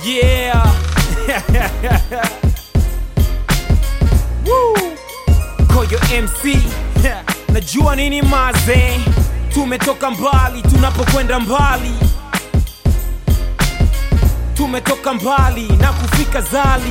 Yeah. Woo. Koyo MC. Najua nini maze, tumetoka mbali, tunapokwenda mbali, tumetoka mbali na kufika zali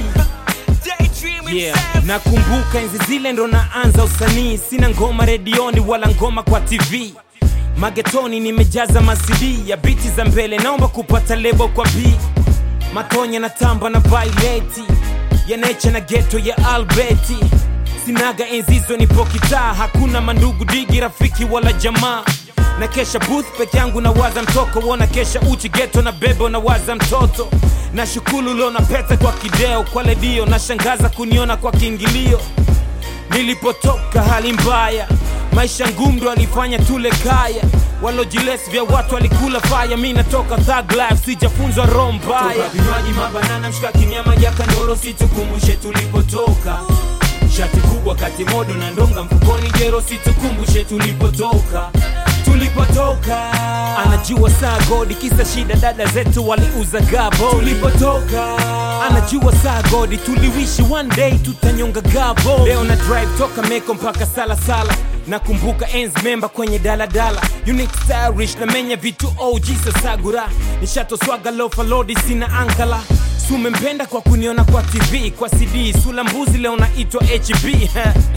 yeah. Nakumbuka enzi zile ndo naanza usanii, sina ngoma redioni wala ngoma kwa TV magetoni, nimejaza masidi ya biti za mbele, naomba kupata lebo kwa B Matonya na tamba na vaileti ya Necha na geto ya Albeti, sinaga enzizo, nipo kitaa, hakuna mandugu digi, rafiki wala jamaa na kesha booth peke yangu na waza mtoko wona kesha uchi geto na bebo na waza mtoto na shukulu leo na peta kwa kideo kwa ledio na shangaza kuniona kwa kiingilio nilipotoka hali mbaya maisha ngumu ndo alifanya tule kaya walojiles vya watu walikula faya mi natoka thug life sijafunzwa roho mbaya Toka vinywaji mabanana mshikaki nyama ya kandoro situkumbushe tulipotoka shati kubwa kati modo na ndonga mfukoni jero situkumbushe tulipotoka tulipotoka anajua saa godi kisa shida dada zetu waliuza gabo tulipotoka anajua saa godi tuliwishi one day tutanyonga gabo leo na drive toka meko mpaka salasala nakumbuka ens memba kwenye daladala unique stylish na menya vitu og sasagura nishatoswaga lofalodi sina ankala sumempenda kwa kuniona kwa tv kwa cd sula mbuzi leo naitwa hb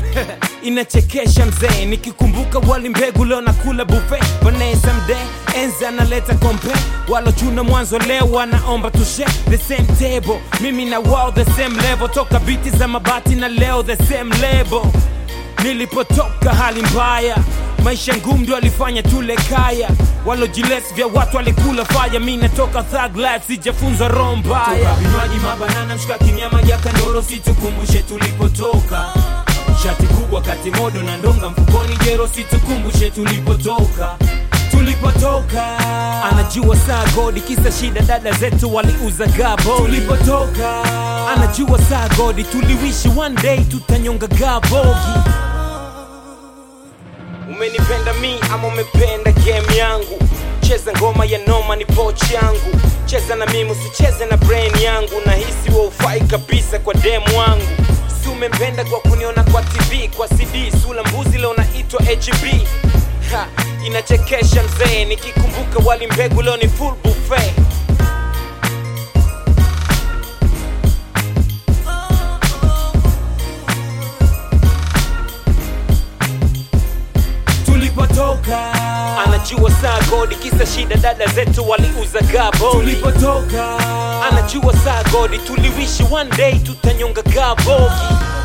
inachekesha mzee nikikumbuka wali mbegu leo nakula bufe vanessa mde enzi analeta kompe walochuna mwanzo leo wanaomba tushe the same table mimi na wao the same level toka biti za mabati na leo the same level nilipotoka hali mbaya maisha ngumu ndo alifanya tule kaya walojiles vya watu walikula faya mi natoka thug life sijafunzwa roho mbaya toka vinywaji mabanana mshikaki nyama ya kandoro situkumbushe tulipotoka shati kubwa kati modo na ndonga mfukoni jero situkumbushe tulipotoka tulipotoka anajua saa godi kisa shida dada zetu waliuza gabo tulipotoka anajua saa godi tuliwishi one day tutanyonga gabogi umenipenda mi ama umependa game yangu cheza ngoma ya noma ni pochi yangu cheza na mimi usicheze na brain yangu nahisi wa ufai kabisa kwa demu wangu si umempenda kwa kuniona kwa tv kwa cd sula mbuzi leo naitwa hb ha, inachekesha mzee nikikumbuka wali mbegu leo ni full buffet tulipotoka anajua saa godi kisa shida dada zetu waliuza gabo tulipotoka anajua saa godi tuliwishi one day tutanyonga gabogi